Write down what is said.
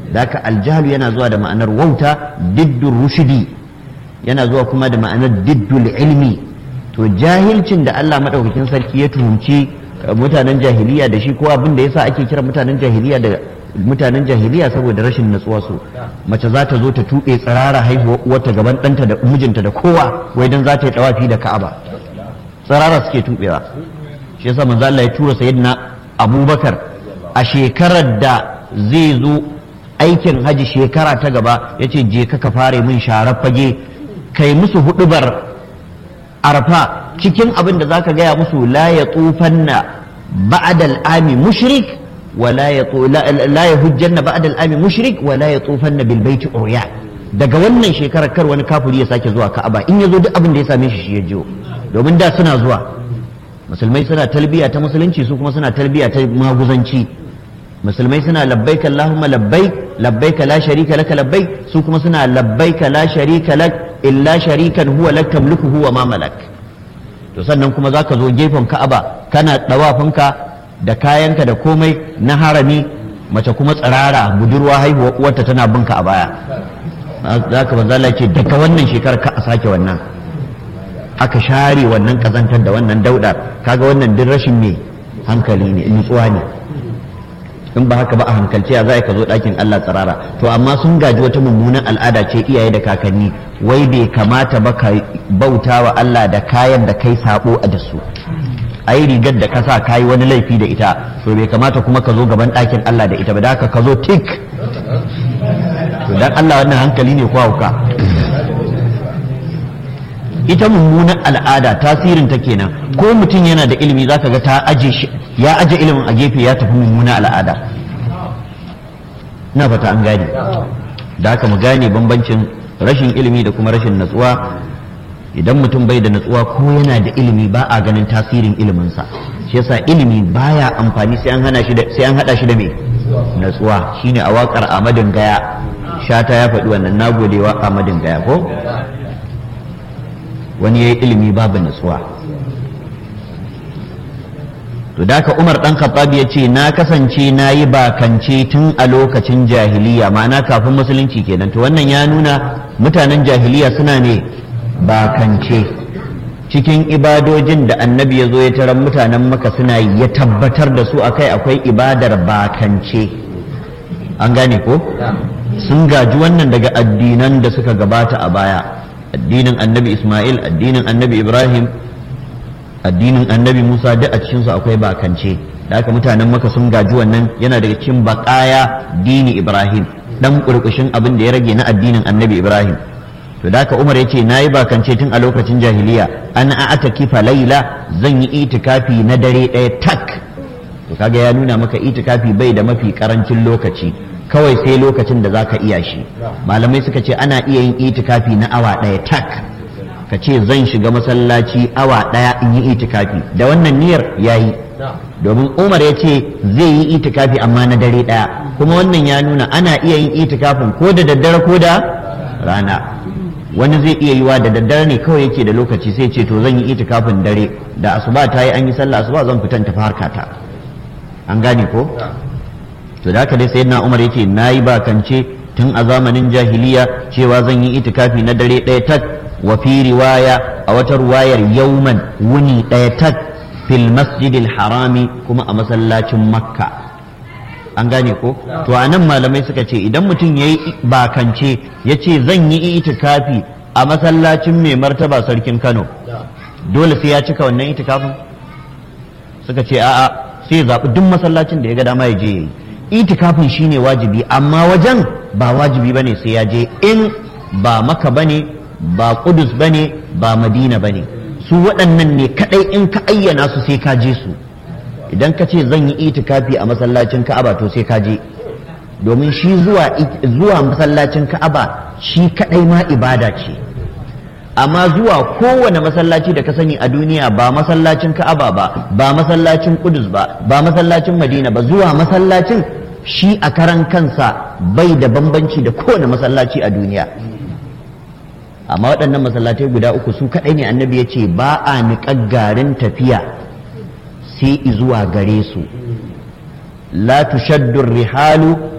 daka aljahalu yana zuwa da ma'anar wauta diddur rushidi yana zuwa kuma da ma'anar diddul ilmi to jahilcin da Allah madaukakin sarki ya tuhumci mutanen jahiliya da shi ko abin da yasa ake kira mutanen jahiliya da mutanen jahiliya saboda rashin natsuwa su mace za ta zo ta tuɓe tsirara haihuwa uwarta gaban ɗanta da mijinta da kowa wai dan za ta yi tawafi da ka'aba tsirara suke tuɓewa shi yasa manzo Allah ya tura sayyidina Abubakar a shekarar da zai zo aikin haji shekara ta gaba yace je ka ka fare min sharar fage kai musu hudubar arfa cikin abin da zaka gaya musu la ya tsufanna ba'da al'ami mushrik wa la ya la ya hujjanna ba'da al'ami mushrik wa la ya tsufanna bil baiti urya daga wannan shekarar kar wani kafiri ya sake zuwa ka'aba in yazo duk abin da ya same shi shi ya jiyo domin da suna zuwa musulmai suna talbiya ta musulunci su kuma suna talbiya ta maguzanci musulmai suna labbaik allahumma labbaik labbaik la sharika laka labbaik su kuma suna labbaik la sharika lak illa sharikan huwa lak tamliku huwa ma malak to sannan kuma zaka zo gefen Ka'aba kana dawafinka da kayanka da komai na harami mace kuma tsirara budurwa haihuwa uwarta tana binka a baya zaka manzo Allah ce daga wannan shekarar ka a sake wannan aka share wannan kazantar da wannan daudar kaga wannan duk rashin me hankali ne nutsuwa ne in ba haka ba a hankalce ya za ka zo ɗakin Allah tsirara to amma sun gaji wata mummunan al'ada ce iyaye da kakanni wai bai kamata ba ka bauta wa Allah da kayan da kai sabo a da su ai rigar da ka sa kayi wani laifi da ita to bai kamata kuma ka zo gaban ɗakin Allah da ita ba da haka ka zo tik to dan Allah wannan hankali ne ko hauka ita mummunan al'ada tasirin ta kenan ko mutum yana da ilimi zaka ga ta aje shi ya aje ilimin a gefe ya tafi mummunan al'ada na fata an gane da haka mu gane bambancin rashin ilimi da kuma rashin natsuwa idan mutum bai da natsuwa ko yana da ilimi ba a ganin tasirin iliminsa shi yasa ilimi baya amfani sai an hana shi da sai an hada shi da me natsuwa shine a wakar Ahmadin Gaya shata ya faɗi wannan nagodewa Ahmadin Gaya ko wani yayi ilimi babu natsuwa to da ka Umar dan Khattab ya ce na kasance na yi bakance tun a lokacin jahiliya ma'ana kafin musulunci kenan to wannan ya nuna mutanen jahiliya suna ne bakance cikin ibadojin da annabi ya zo ya tarar mutanen maka suna yi ya tabbatar da su akai akwai ibadar bakance an gane ko sun gaji wannan daga addinan da suka gabata a baya addinin annabi ismail addinin annabi ibrahim addinin annabi musa duk a cikinsu akwai bakance da haka mutanen maka sun gaji wannan yana daga cikin bakaya dini ibrahim dan kurkushin abin da ya rage na addinin annabi ibrahim to da haka umar ya ce na yi bakance tun a lokacin jahiliya an a'ata kifa laila zan yi itikafi na dare ɗaya tak to kaga ya nuna maka itikafi bai da mafi karancin lokaci kawai sai lokacin da zaka iya shi malamai suka ce ana iya yin itikafi na awa ɗaya tak ka ce zan shiga masallaci awa ɗaya in yi itikafi da wannan niyyar yayi domin umar ya ce zai yi itikafi amma na dare ɗaya kuma wannan ya nuna ana iya yin itikafin ko da daddare ko da rana wani zai iya yiwa da daddare ne kawai yake da lokaci sai ce to zan yi itikafin dare da asuba ta yi an yi sallah asuba zan fitan tafi harkata an gane ko to da haka dai sayyidina umar yake nayi bakance tun a zamanin jahiliya cewa zan yi itikafi na dare ɗaya tak wa fi riwaya a wata ruwayar yauman wuni ɗaya tak fil masjidil harami kuma a masallacin makka an gane ko to a nan malamai suka ce idan mutum ya yi bakance ya ce zan yi itikafi a masallacin mai martaba sarkin kano dole sai ya cika wannan itikafin suka ce a'a sai zaɓi duk masallacin da ya ga dama ya je ya yi itikafin shine wajibi amma wajen ba wajibi bane sai ya je in ba maka bane ba kudus bane ba madina bane su waɗannan ne kadai in ka ayyana su sai ka je su idan ka ce zan yi itikafi a masallacin ka'aba to sai ka je domin shi zuwa zuwa masallacin ka'aba shi kadai ma ibada ce amma zuwa kowane masallaci da ka sani a duniya ba masallacin ka'aba ba ba masallacin kudus ba ba masallacin madina ba zuwa masallacin shi a karan kansa bai da bambanci da kowane masallaci a duniya amma waɗannan masallatai guda uku su kaɗai ne annabi ya ce ba a niƙar garin tafiya sai zuwa gare su la tushaddu rihalu